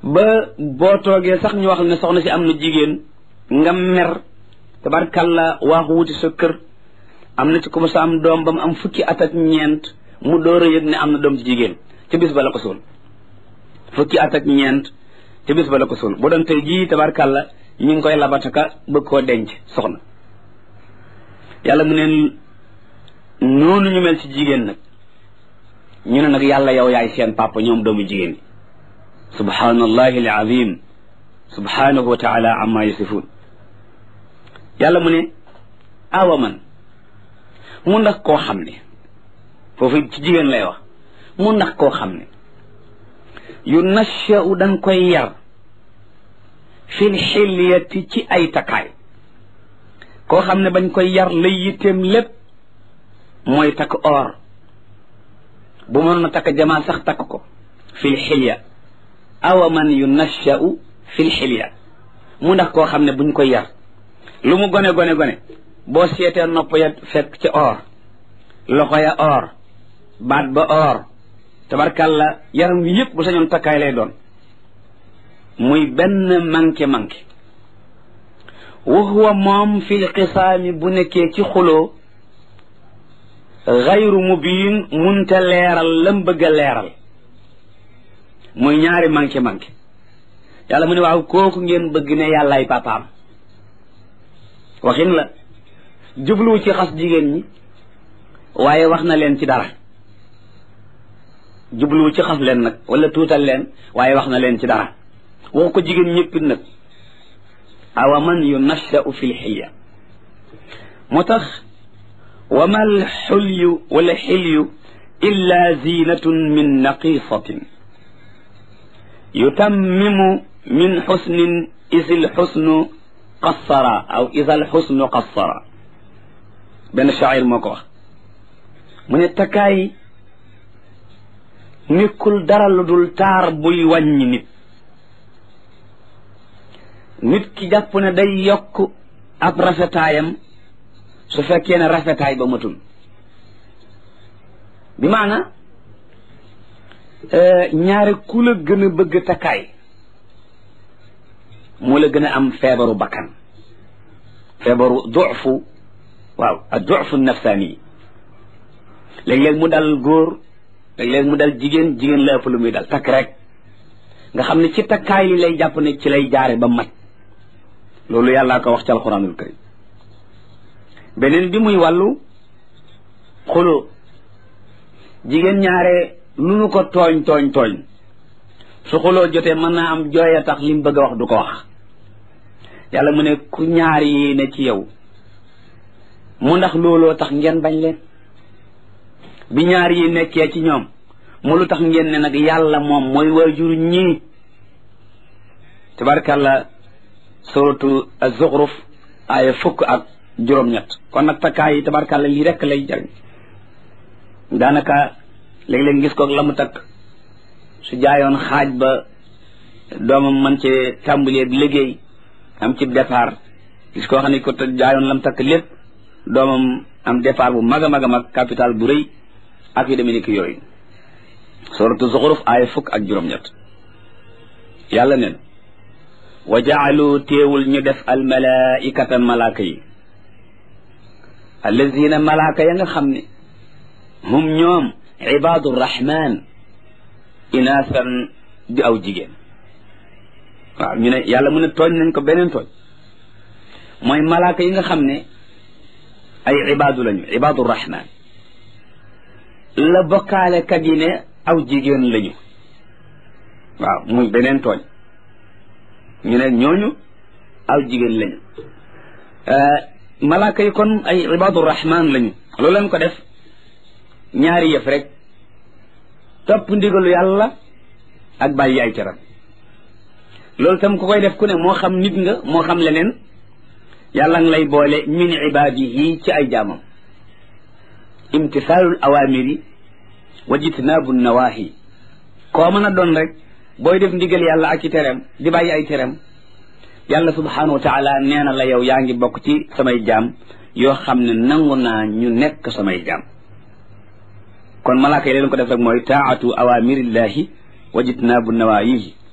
ba boo toogee sax ñu wax ne soxna si am na jigéen nga mer tabarkalla waaxu wuti sa kër am na ci ku sa am doom ba mu am fukki at ak ñeent mu door a yëg ne am na doom ci jigéen ca bis ba la ko suul fukki at ak ñeent ca bis ba la ko suul bu doon tey jii tabarkalla ñu ngi koy labataka bëgg koo denc soxna yàlla mu neen noonu ñu mel ci jigéen nag ñu ne nag yàlla yow yaay seen papa ñoom doomu jigéen yi subhanallahi alazim subhanahu wa taala amma yasifun yàlla mu ne awa man mu ndax koo xam ne foofu ci jigéen lay wax mu ndax koo xam ne yu nashau dañ koy yar fil xilyati ci ay takkaay koo xam ne bañ koy yar lay yitteem lépp mooy takk or bu mënoon a takk jamaa sax takk ko fil xilya awa man yu nashau fil xilya mu ndax koo xam ne buñ koy yar lu mu gone gone gone boo seetee nopp ya fekk ci or loxo ya or baat ba or tabarkàlla yaram wi yëpp bu sañoon takkaay lay doon muy benn manqué manqué wa huwa moom fil xisaami bu nekkee ci xuloo xayru mubiin munte leeral lam bëgg a leeral muy ñaari manqué manqué yàlla mu ne waaw kooku ngeen bëgg ne yàllaay papaam waxin la jubluwu ci xas jigéen ñi waaye wax na leen ci dara jubluwu ci xas leen nag wala tuutal leen waaye wax na leen ci dara waxu ko jigéen ñëppit nag awa man yunashau fi lxilya moo tax wa ma alxulyu wala xilyu illa zinatun min naqisatin yutammimu min xusnin is lxusnu qassara aw is alxusnu qassara benn shaacir moo ko wax mu ne takkaay nekkul dara lu dul taar buy wàññi nit nit ki jàpp ne day yokk ab rafetaayam su fekkee ne rafetaay ba matul bi maana ñaari ku la gën a bëgg takkaay moo la gën a am feebaru bakkan feebaru dufu waaw ak dufu nafsaani léeg-léeg mu dal góor léeg-léeg mu dal jigéen jigéen la ëpp lu muy dal takk rek nga xam ne ci takkaay li lay jàpp ne ci lay jaare ba mat loolu yàllaa ko wax ci alxuraanul karim beneen bi muy wàllu xuloo jigéen ñaare lu nu ko tooñ tooñ tooñ su xuloo jotee mën naa am jooy a tax li mu bëgg a wax du ko wax yàlla mu ne ku ñaar yi ne ci yow mu ndax looloo tax ngeen bañ leen bi ñaar yi nekkee ci ñoom mu lu tax ngeen ne nag yàlla moom mooy waajur ñii tabarkàlla suratu az-Zukhruf aaya fukk ak juróom-ñett kon nag takkaay yi tabarkàlla lii rekk lay jariñ daanaka léeg-léeg gis ko la mu takk su jaayoon xaaj ba doomam man ci tàmbalee liggéey am ci départ gis koo xam ne ko jaayoon lam takk lépp doomam am départ bu mag a mag a mag capital bu rëy ak yu demee ni ki yooyu suratu zuxuruf aaya fukk ak juróom-ñett yàlla neen wa jaalu téewul ñu def al malaikata malaaka yi allazina malaaka ya nga xam ne hum ñoom ibadu rahman inaasan di aw jigéen waaw ñu ne yàlla mu ne tooñ nañ ko beneen tooñ mooy malaaka yi nga xam ne ay ibaadu lañu ibaadu rahman la bokkaale kat yi ne aw jigéen lañu waaw muy beneen tooñ ñu ne ñooñu aw jigéen lañu malaaka yi kon ay ibaadu rahman lañu loolu lañ ko def ñaari yëf rek topp ndigalu yàlla ak bàyyi ay teram loolu tam ku koy def ku ne moo xam nit nga moo xam leneen yàlla nga lay boole min ibaadihi ci ay jaamam imtisaalul awaamiri wa jitnaabu nawaahi koo mën a doon rek booy def ndigal yàlla ak ci tereem di bàyyi ay tereem yàlla subhaanahu wa taala nee na la yow yaa ngi bokk ci samay jaam yoo xam ne nangu naa ñu nekk samay jaam kon malaaka yi leen ko def rek mooy taatu awamirillahi wa jitnaabu nawaayihi